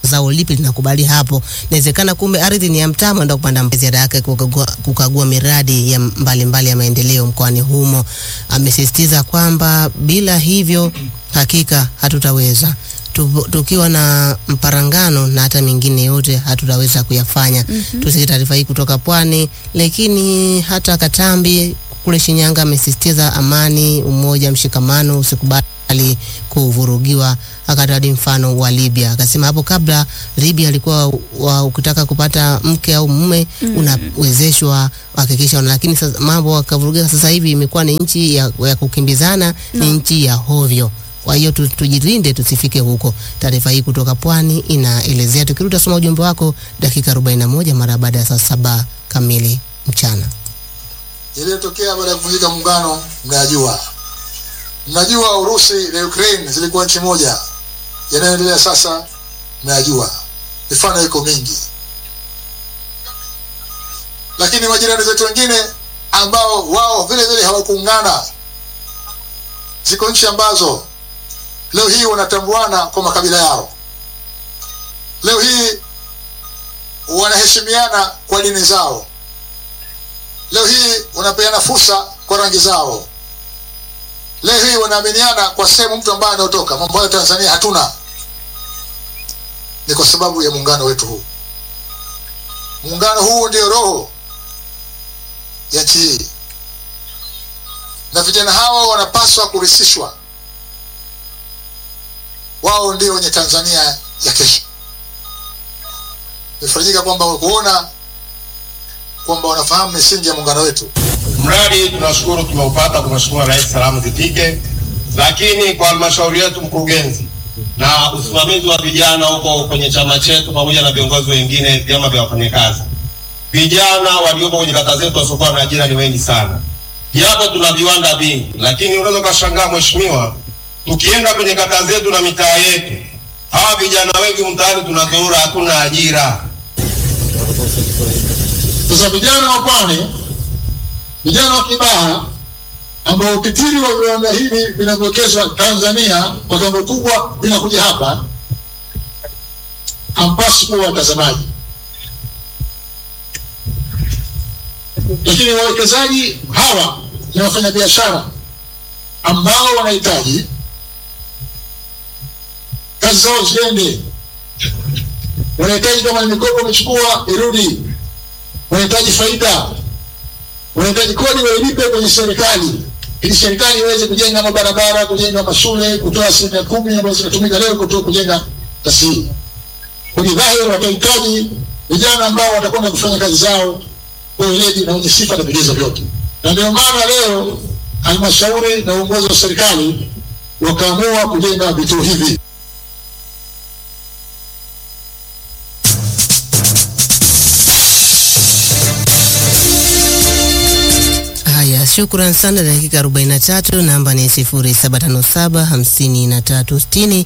zao lipi linakubali hapo. Inawezekana kumbe ardhi ni ya mtama, ndio kupanda ziara yake kukagua, kukagua miradi ya mbalimbali mbali ya maendeleo mkoani humo. Amesisitiza kwamba bila hivyo hakika hatutaweza Tu- tukiwa na mparangano na hata mengine yote hatutaweza kuyafanya. Mm-hmm. Tusikie taarifa hii kutoka Pwani, lakini hata Katambi kule Shinyanga amesisitiza amani, umoja, mshikamano, usikubali kuvurugiwa. Akataja mfano wa Libya, akasema hapo kabla Libya alikuwa wa, ukitaka kupata mke au mume mm. unawezeshwa hakikisha, lakini sasa mambo akavurugika. Sasa hivi imekuwa ni nchi ya, ya kukimbizana no. ni nchi ya hovyo. Kwa hiyo tu- tujilinde tusifike huko. Taarifa hii kutoka Pwani inaelezea. Tukirudi tasoma ujumbe wako dakika 41 mara baada ya saa saba kamili mchana. yaliyotokea baada ya kuvunjika muungano mnayajua. Mnajua Urusi na Ukraine zilikuwa nchi moja, yanayoendelea sasa mnayajua, mifano iko mingi. Lakini majirani zetu wengine ambao wao vile vile hawakuungana, ziko nchi ambazo leo hii wanatambuana kwa makabila yao, leo hii wanaheshimiana kwa dini zao leo hii wanapeana fursa kwa rangi zao. Leo hii wanaaminiana kwa sehemu mtu ambaye anaotoka. Mambo hayo Tanzania hatuna, ni kwa sababu ya muungano wetu huu. Muungano huu ndio roho ya nchi hii, na vijana hawa wanapaswa kurisishwa. Wao ndio wenye Tanzania ya kesho. Nimefarijika kwamba kuona kwamba wanafahamu misingi ya muungano wetu. Mradi tunashukuru tumeupata kwa Mheshimiwa Rais, salamu zifike. Lakini kwa halmashauri yetu, mkurugenzi na usimamizi wa vijana huko kwenye chama chetu pamoja na viongozi wengine vyama vya wafanyakazi, vijana waliopo kwenye kata zetu wasiokuwa na ajira ni wengi sana, japo tuna viwanda vingi, lakini unaweza ukashangaa mheshimiwa, tukienda kwenye kata zetu na mitaa yetu, hawa vijana wengi mtaani tunazurura, hatuna ajira. Sasa vijana wa Pwani, vijana wa Kibaha ambao ukitiri wa viwanda hivi vinavyowekezwa Tanzania kwa kiwango kubwa vinakuja hapa, hampaswi kuwa watazamaji, lakini wawekezaji hawa ni wafanyabiashara ambao wanahitaji kazi zao ziende, wanahitaji kama ni mikopo wamechukua irudi wanahitaji faida, wanahitaji kodi wailipe kwenye serikali, ili serikali iweze kujenga mabarabara, kujenga mashule, kutoa asilimia kumi ambazo zinatumika leo kutoa kujenga tasii. Kwenye dhahiri watahitaji vijana ambao watakwenda kufanya kazi zao kwa weledi na wenye sifa na vigezo vyote, na ndio maana leo halmashauri na uongozi wa serikali wakaamua kujenga vituo hivi. Haya, shukran sana. Dakika 43, namba ni 0757 5360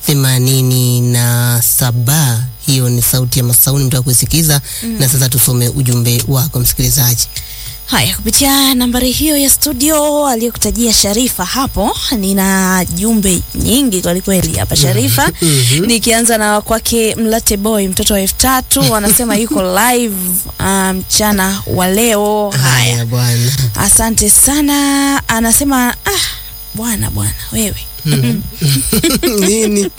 87. Hiyo ni sauti ya Masauni, mtaka kuisikiza. Na sasa tusome ujumbe wako msikilizaji. Haya, kupitia nambari hiyo ya studio aliyokutajia Sharifa hapo, nina jumbe nyingi kwelikweli hapa Sharifa. Nikianza na kwake Mlate Boy, mtoto wa elfu tatu anasema yuko live ah, mchana wa leo. Haya, Haya bwana. asante sana. Anasema ah, bwana bwana wewe Nini?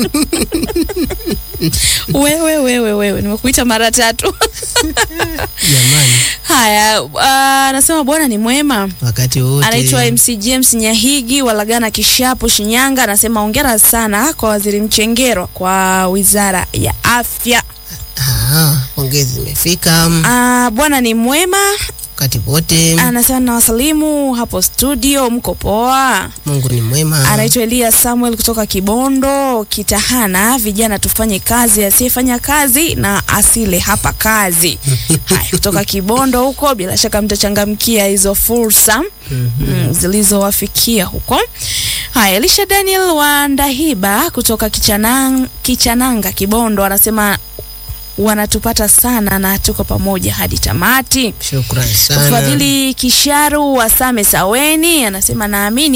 wewe wewe wewe, nimekuita mara tatu. Jamani, Haya, ah, anasema bwana ni mwema. wakati wote. Anaitwa MC James Nyahigi Walagana Kishapu Shinyanga, anasema hongera sana kwa Waziri Mchengero kwa Wizara ya Afya. Ah, pongezi zimefika Ah, bwana ni mwema, wakati wote. anasema na wasalimu hapo studio, mko poa? Mungu ni mwema. Anaitwa Elia Samuel kutoka Kibondo Kitahana, vijana tufanye kazi, asiyefanya kazi na asile hapa kazi. Haya, kutoka Kibondo huko, bila shaka mtachangamkia hizo fursa mm, zilizowafikia huko. Haya, Elisha Daniel wa Ndahiba kutoka Kichanang, Kichananga Kibondo anasema wanatupata sana na tuko pamoja hadi tamati. Shukran sana. Fadhili Kisharu wa Same Saweni anasema naamini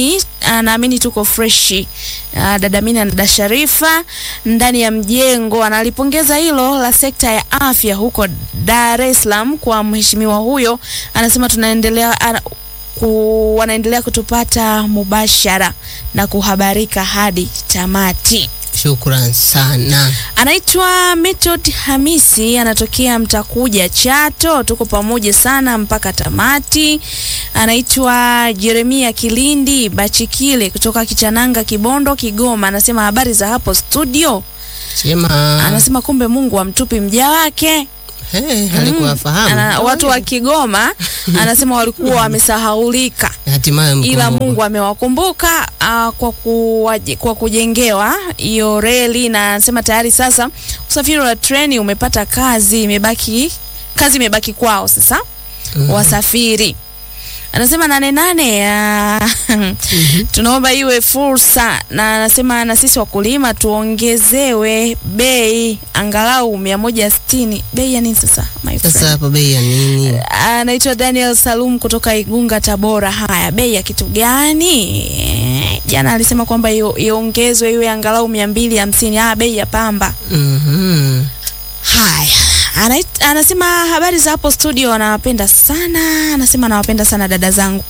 ah, naamini tuko freshi. Ah, dada Mina na dada Sharifa ndani ya mjengo analipongeza hilo la sekta ya afya huko Dar es Salaam kwa mheshimiwa huyo, anasema tunaendelea ana, ku, wanaendelea kutupata mubashara na kuhabarika hadi tamati. Shukran sana. Anaitwa Method Hamisi, anatokea Mtakuja Chato. Tuko pamoja sana mpaka tamati. Anaitwa Jeremia Kilindi Bachikile kutoka Kichananga, Kibondo, Kigoma. Anasema habari za hapo studio. Sema Anasema kumbe Mungu amtupi mja wake. hey, alikuwa fahamu Ana, watu wa Kigoma anasema walikuwa wamesahaulika hatimaye ila mkumbuka. Mungu amewakumbuka uh, kwa, kuwaje, kwa kujengewa hiyo reli, na anasema tayari sasa usafiri wa treni umepata kazi, imebaki kazi imebaki kwao sasa wasafiri. Anasema nane nane, uh, tunaomba iwe fursa, na anasema na sisi wakulima tuongezewe bei angalau mia moja sitini. Bei ya nini sasa my friend? Sasa hapo bei ya nini? anaitwa Daniel Salum kutoka Igunga, Tabora. Haya, bei ya kitu gani? Eh, Jana alisema kwamba io- iongezwe iwe angalau mia mbili hamsini. Ah, bei ya pamba. Mhm. Haya, Anait, anasema habari za hapo studio, anawapenda sana. Anasema anawapenda sana dada zangu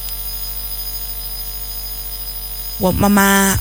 wa mama,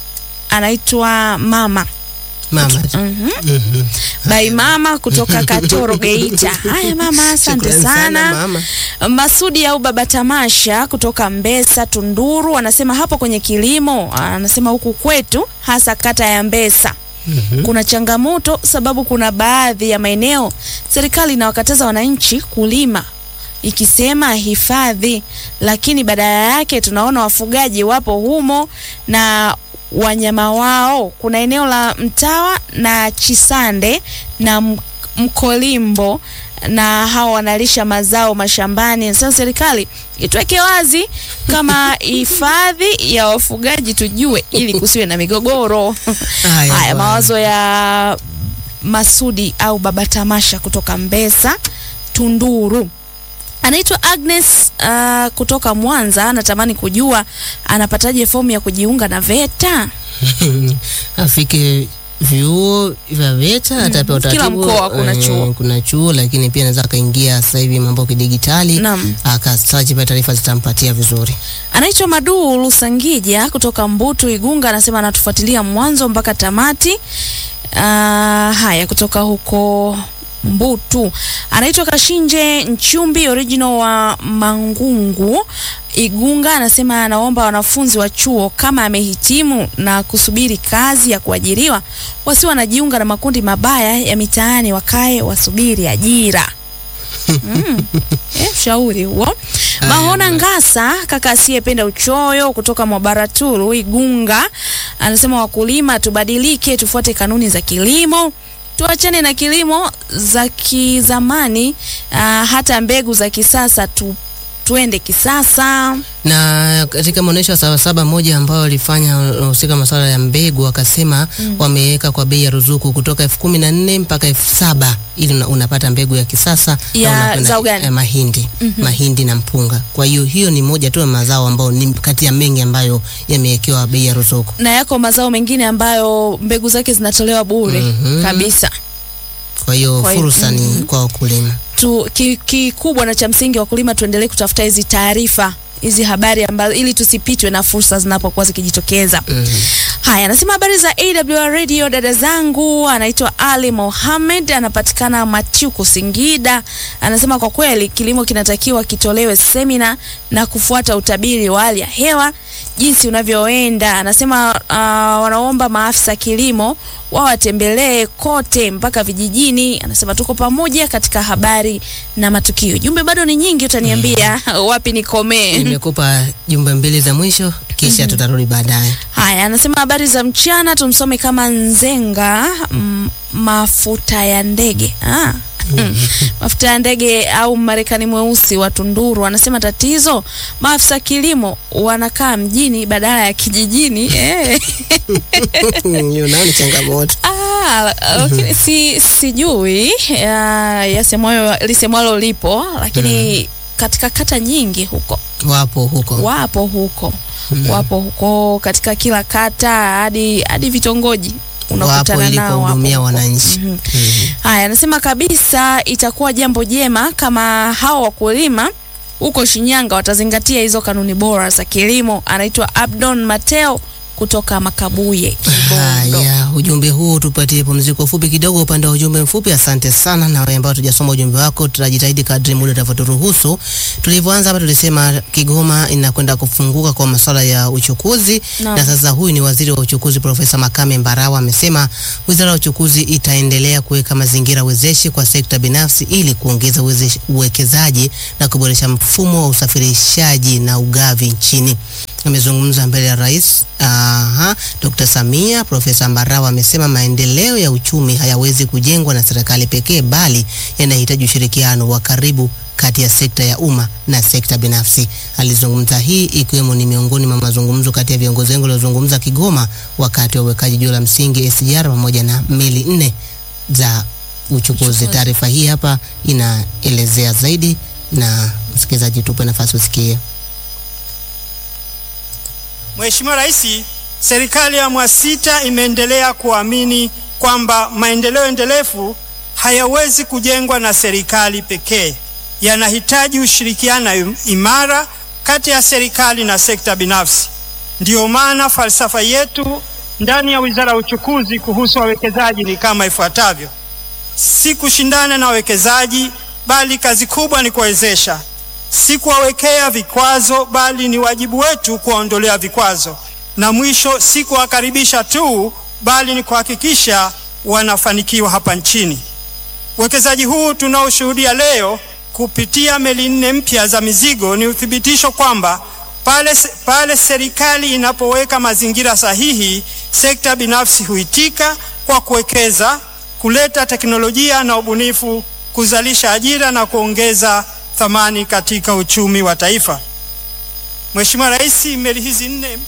anaitwa mama Mama. Mhm. Mhm. Bai mama kutoka Katoro Geita. Haya mama, asante Shukrani sana. mama. Masudi au Baba Tamasha kutoka Mbesa Tunduru anasema hapo kwenye kilimo, anasema huku kwetu hasa kata ya Mbesa Mhm. kuna changamoto sababu kuna baadhi ya maeneo serikali inawakataza wananchi kulima ikisema hifadhi, lakini badala yake tunaona wafugaji wapo humo na wanyama wao. Kuna eneo la Mtawa na Chisande na M- Mkolimbo na hao wanalisha mazao mashambani. Sasa serikali ituweke wazi kama hifadhi ya wafugaji tujue, ili kusiwe na migogoro. Haya, Haya, bwana. mawazo ya Masudi au Baba Tamasha kutoka Mbesa Tunduru. Anaitwa Agnes uh, kutoka Mwanza, anatamani kujua anapataje fomu ya kujiunga na VETA. afike vyuo vya VETA atapewa Kila utaratibu. mkoa kuna eh, chuo. kuna chuo, lakini pia anaweza akaingia sasa hivi mambo ya kidigitali Naam. akasearch pale, taarifa zitampatia vizuri. Anaitwa Madu Lusangija kutoka Mbutu Igunga, anasema anatufuatilia mwanzo mpaka tamati. Uh, haya kutoka huko Mbutu. Anaitwa Kashinje Nchumbi original wa Mangungu Igunga, anasema anaomba wanafunzi wa chuo kama amehitimu na kusubiri kazi ya kuajiriwa wasi wanajiunga na makundi mabaya ya mitaani, wakae wasubiri ajira. Mm. Eh, ushauri huo. Mahona Ngasa, kaka asiyependa uchoyo kutoka Mwabaraturu Igunga, anasema wakulima tubadilike, tufuate kanuni za kilimo, tuachane na kilimo za kizamani, ah, hata mbegu za kisasa tu, tuende kisasa. na katika maonyesho ya Sabasaba moja ambao walifanya wanahusika masuala ya mbegu, wakasema wameweka kwa bei ya ruzuku kutoka elfu kumi na nne mpaka elfu saba ili una, unapata mbegu ya kisasa na Ya unakwenda- zao gani? ya mahindi mahindi na mpunga. Kwa hiyo hiyo ni moja tu ya mazao ambayo ni kati ya mengi ambayo yamewekewa bei ya ruzuku. Na yako mazao mengine ambayo mbegu zake zinatolewa bure Mhm. kabisa. Kwa hiyo Kwa hiyo- fursa ni kwa wakulima. tu ki- kikubwa na cha msingi wakulima tuendelee kutafuta hizi taarifa hizi habari ambazo ili tusipitwe na fursa zinapokuwa zikijitokeza. Haya, anasema habari za AWR Radio, dada zangu. Anaitwa Ali Mohamed, anapatikana Machuku, Singida. Anasema kwa kweli kilimo kinatakiwa kitolewe semina na kufuata utabiri wa hali ya hewa jinsi unavyoenda. Anasema uh, wanaomba maafisa kilimo wawatembelee kote mpaka vijijini. Anasema tuko pamoja katika habari na matukio. Jumbe bado ni nyingi, utaniambia wapi nikomee. Nimekupa jumbe mbili za mwisho, kisha tutarudi baadaye. Haya, anasema habari za mchana, tumsome kama Nzenga mm, mafuta ya ndege ah. mafuta ya ndege au Marekani mweusi wa Tunduru anasema tatizo, maafisa kilimo wanakaa mjini badala ya kijijini eh. Hiyo nayo ni changamoto. Ah, lakini si sijui ya- yasemwayo lisemwalo lipo, lakini katika kata nyingi huko wapo huko wapo huko wapo huko katika kila kata hadi hadi vitongoji wapo unakutana ili nao wapo kuwahudumia huko. wananchi. Mhm. Mhm. Haya, anasema kabisa itakuwa jambo jema kama hao wakulima huko Shinyanga watazingatia hizo kanuni bora za kilimo. Anaitwa Abdon Mateo kutoka Makabuye, Kibondo. Haya, ujumbe huu tupatie pumziko fupi kidogo upande wa ujumbe mfupi. Asante sana na wewe ambao tujasoma ujumbe wako, tutajitahidi kadri muda utavyoturuhusu. Tulivyoanza hapa tulisema Kigoma inakwenda kufunguka kwa masuala ya uchukuzi Naam. na sasa huyu ni waziri wa uchukuzi Profesa Makame Mbarawa amesema wizara ya uchukuzi itaendelea kuweka mazingira wezeshi kwa sekta binafsi ili kuongeza uwezesh- uwekezaji na kuboresha mfumo wa usafirishaji na ugavi nchini. Amezungumza mbele ya rais aha, Dr. Samia. Profesa Mbarawa amesema maendeleo ya uchumi hayawezi kujengwa na serikali pekee, bali yanahitaji ushirikiano wa karibu kati ya sekta ya umma na sekta binafsi. Alizungumza hii ikiwemo ni miongoni mwa mazungumzo kati ya viongozi wengi waliozungumza Kigoma wakati wa uwekaji jiwe la msingi SGR pamoja na meli nne za uchukuzi. Taarifa hii hapa inaelezea zaidi, na msikilizaji, tupe nafasi usikie. Mheshimiwa Rais, serikali ya awamu ya sita imeendelea kuamini kwamba maendeleo endelevu hayawezi kujengwa na serikali pekee, yanahitaji ushirikiano im- imara kati ya serikali na sekta binafsi. Ndiyo maana falsafa yetu ndani ya Wizara ya Uchukuzi kuhusu wawekezaji ni kama ifuatavyo: si kushindana na wawekezaji, bali kazi kubwa ni kuwawezesha si kuwawekea vikwazo bali ni wajibu wetu kuwaondolea vikwazo, na mwisho si kuwakaribisha tu bali ni kuhakikisha wanafanikiwa hapa nchini. Uwekezaji huu tunaoshuhudia leo kupitia meli nne mpya za mizigo ni uthibitisho kwamba pale, se- pale serikali inapoweka mazingira sahihi, sekta binafsi huitika kwa kuwekeza, kuleta teknolojia na ubunifu, kuzalisha ajira na kuongeza thamani katika uchumi wa taifa. Mheshimiwa Rais, meli hizi nne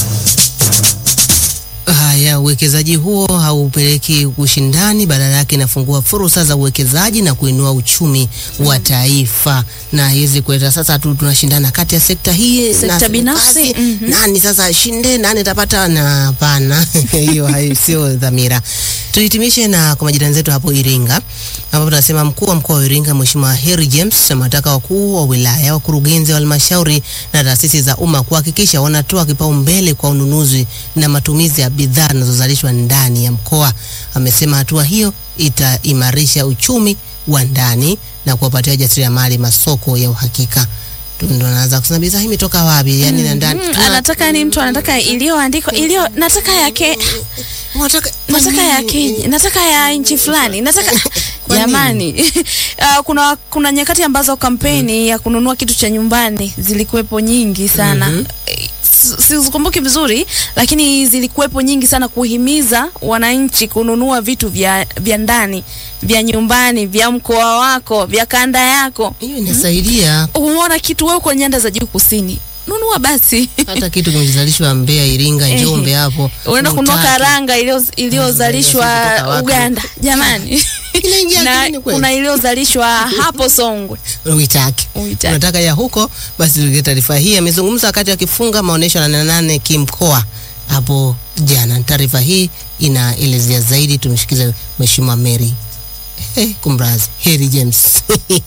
Haya, uwekezaji huo haupeleki ushindani, badala yake inafungua fursa za uwekezaji na kuinua uchumi wa taifa, na hizi kuleta sasa tu tunashindana kati ya sekta hii Sekta na serikali. binafsi, mhm. nani sasa shinde, nani atapata? Na hapana, hiyo hai- sio dhamira. Tuhitimishe na kwa majirani zetu hapo Iringa, ambapo tunasema mkuu wa mkoa wa Iringa Mheshimiwa Harry James amewataka wakuu wa wilaya, wakurugenzi wa halmashauri na taasisi za umma kuhakikisha wanatoa kipaumbele kwa ununuzi na matumizi ya bidhaa zinazozalishwa ndani ya mkoa. Amesema hatua hiyo itaimarisha uchumi wa ndani na kuwapatia wajasiriamali masoko ya uhakika. Tu- Ndo naanza kusema bidhaa hii imetoka wapi? Yani na ndani Mm, tuna- anataka ni mtu anataka iliyoandikwa iliyo nataka yake Unataka- nataka ya Kenya, nataka ya nchi fulani, nataka Kwa nini? jamani. uh, kuna kuna nyakati ambazo kampeni ya kununua kitu cha nyumbani zilikuwepo nyingi sana. Mhm. Eh, si- Sizikumbuki vizuri, lakini zilikuwepo nyingi sana kuhimiza wananchi kununua vitu vya vya ndani, vya nyumbani, vya mkoa wako, vya kanda yako. hiyo inasaidia Umeona kitu wewe uko nyanda za juu kusini, nunua basi. hata kitu kimezalishwa Mbeya, Iringa, Ehe. Njombe hapo unaenda kununua Utaki. karanga iliyo- iliyozalishwa kutoka wapi? Uganda jamani, Inaingia na akilini kweli? kuna iliyozalishwa hapo Songwe. uitaki Uitaki. unataka ya huko basi tulie taarifa hii amezungumza wakati akifunga maonyesho ya nane nane kimkoa hapo jana taarifa hii inaelezea zaidi tumeshikiza mheshimiwa Mary hey, kumrazi Harry James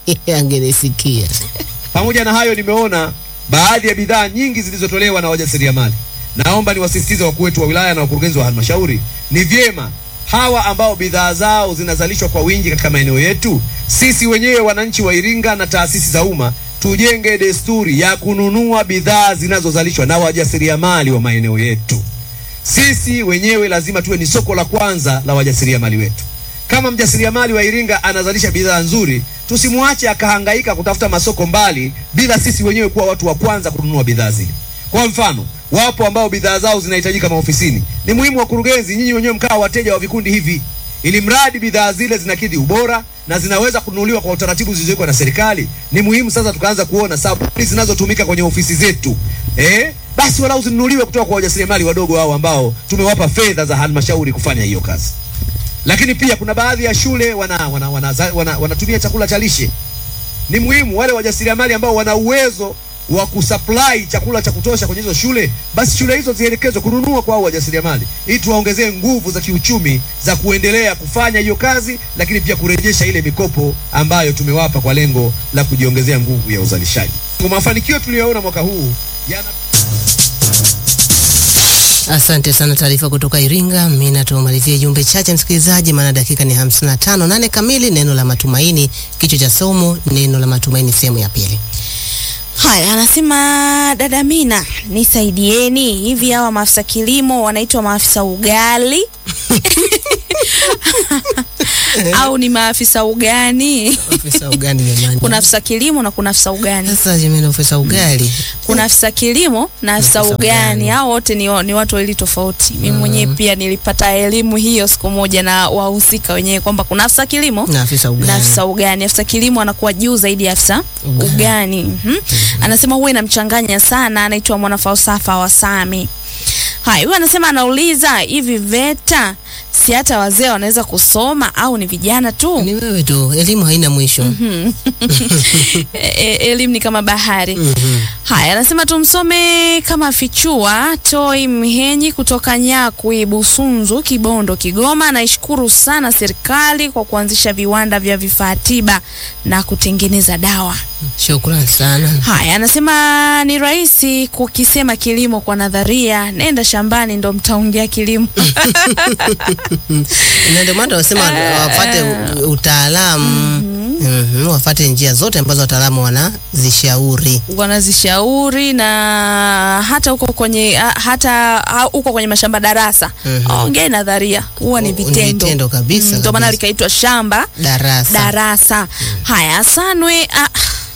angenisikia Pamoja na hayo, nimeona baadhi ya bidhaa nyingi zilizotolewa na wajasiriamali. Naomba niwasisitize wakuu wetu wa wilaya na wakurugenzi wa halmashauri, ni vyema hawa ambao bidhaa zao zinazalishwa kwa wingi katika maeneo yetu, sisi wenyewe wananchi wa Iringa na taasisi za umma tujenge desturi ya kununua bidhaa zinazozalishwa na wajasiriamali wa maeneo yetu. Sisi wenyewe lazima tuwe ni soko la kwanza la wajasiriamali wetu. Kama mjasiriamali wa Iringa anazalisha bidhaa nzuri, tusimwache akahangaika kutafuta masoko mbali bila sisi wenyewe kuwa watu wa kwanza kununua bidhaa zile. Kwa mfano, wapo ambao bidhaa zao zinahitajika maofisini. Ni muhimu wakurugenzi, nyinyi wenyewe mkawa wateja wa vikundi hivi, ili mradi bidhaa zile zinakidhi ubora na zinaweza kununuliwa kwa utaratibu zilizowekwa na serikali. Ni muhimu sasa tukaanza kuona sabuni zinazotumika kwenye ofisi zetu eh, basi walau zinunuliwe kutoka kwa wajasiriamali wadogo hao ambao tumewapa fedha za halmashauri kufanya hiyo kazi lakini pia kuna baadhi ya shule wana, wana, wana, wana, wanatumia chakula cha lishe. Ni muhimu wale wajasiriamali ambao wana uwezo wa kusupply chakula cha kutosha kwenye hizo shule, basi shule hizo zielekezwe kununua kwa hao wajasiriamali, ili tuwaongezee nguvu za kiuchumi za kuendelea kufanya hiyo kazi, lakini pia kurejesha ile mikopo ambayo tumewapa kwa lengo la kujiongezea nguvu ya uzalishaji. Kwa mafanikio tuliyoona mwaka huu yana Asante sana, taarifa kutoka Iringa. Mimi na tumalizie jumbe chache msikilizaji, maana dakika ni 55. Nane kamili, neno la matumaini. Kichwa cha somo neno la matumaini, sehemu ya pili. Haya, anasema dada Mina, nisaidieni. Hivi hawa maafisa kilimo wanaitwa maafisa ugali au ni maafisa ugani? Ofisa ugani jamani. Kuna afisa kilimo na kuna afisa ugani. sasa jamani, ofisa ugali Kuna afisa kilimo na afisa afisa ugani. ugani. Hao wote ni, wa- ni watu wawili tofauti. Mimi mwenyewe pia nilipata elimu hiyo siku moja na wahusika wenyewe kwamba kuna afisa kilimo na afisa ugani na afisa ugani. Afisa kilimo anakuwa juu zaidi ya afisa Ugani. ugani. Mhm. Anasema huwa inamchanganya sana. Anaitwa mwanafalsafa wa Sami. Haya, huyu anasema anauliza hivi VETA si hata wazee wanaweza kusoma au ni vijana tu? ni wewe tu, elimu haina mwisho. E, e, elimu ni kama bahari. Mhm. Haya, anasema tumsome kama fichua Toi Mhenyi kutoka Nyakwi, Busunzu, Kibondo, Kigoma. Naishukuru sana serikali kwa kuanzisha viwanda vya vifaa tiba na kutengeneza dawa. Shukrani sana. Haya, anasema ni rahisi kukisema kilimo kwa nadharia, nenda shambani ndo mtaongea kilimo. Na ndio maana tunasema wafate u- utaalamu Mhm, wafate njia zote ambazo wataalamu wanazishauri. wanazishauri na hata huko kwenye ha- hata ha- huko kwenye mashamba darasa Mhm. ongee nadharia huwa ni Ni vitendo vitendo kabisa, Mm, ndio maana kabisa. likaitwa shamba Darasa. darasa haya asanwe a...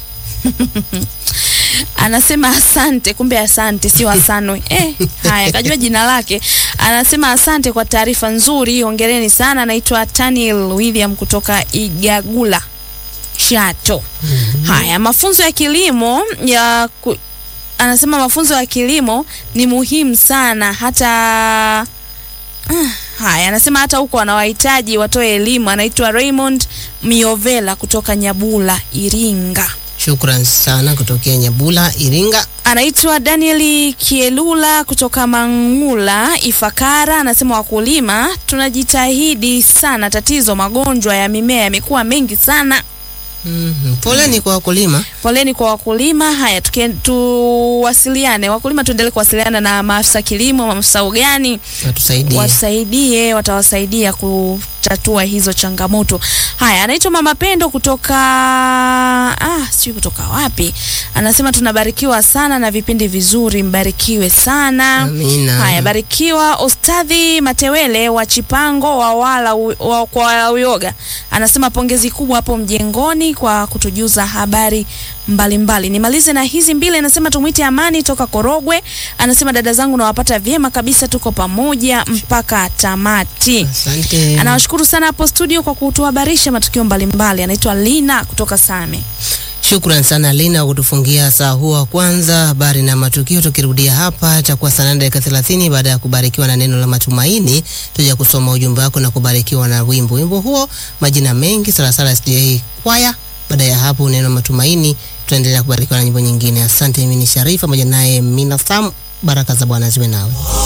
anasema asante kumbe asante sio asanwe eh, haya kajua jina lake anasema asante kwa taarifa nzuri hongereni sana anaitwa Taniel William kutoka Igagula Chato haya mafunzo ya kilimo ya ku... anasema mafunzo ya kilimo ni muhimu sana hata Ah, haya anasema hata huko wanawahitaji watoe elimu anaitwa Raymond Miovela kutoka Nyabula Iringa Shukrani sana kutokea Nyabula, Iringa. anaitwa Danieli Kielula kutoka Mangula Ifakara, anasema wakulima tunajitahidi sana, tatizo magonjwa ya mimea yamekuwa mengi sana. Mhm. Poleni kwa wakulima. Poleni kwa wakulima. Haya, tukie- tuwasiliane wakulima, tuendelee kuwasiliana na maafisa kilimo, maafisa ugani Watusaidie. wasaidie, watawasaidia kutatua hizo changamoto. Haya, anaitwa Mama Pendo kutoka ah, sijui kutoka wapi. Anasema tunabarikiwa sana na vipindi vizuri, mbarikiwe sana. Amina. Haya, barikiwa Ostadhi Matewele wa Chipango wa wala u- wa, kwa Uyoga anasema pongezi kubwa hapo mjengoni kwa kutujuza habari mbalimbali. Nimalize na hizi mbili, anasema tumwite Amani toka Korogwe, anasema dada zangu nawapata vyema kabisa, tuko pamoja mpaka tamati. Asante. Anawashukuru sana hapo studio kwa kutuhabarisha matukio mbalimbali. Anaitwa Lina kutoka Same. Shukran sana Lina kwa kutufungia saa huu wa kwanza habari na matukio. Tukirudia hapa itakuwa saa nane dakika thelathini baada ya kubarikiwa na neno la matumaini, tuja kusoma ujumbe wako na kubarikiwa na wimbo. Wimbo huo majina mengi Salasala SDA kwaya. Baada ya hapo neno la matumaini, tutaendelea kubarikiwa na nyimbo nyingine. Asante. Mimi ni Sharifa pamoja naye Mina Sam. Baraka za Bwana ziwe nawe.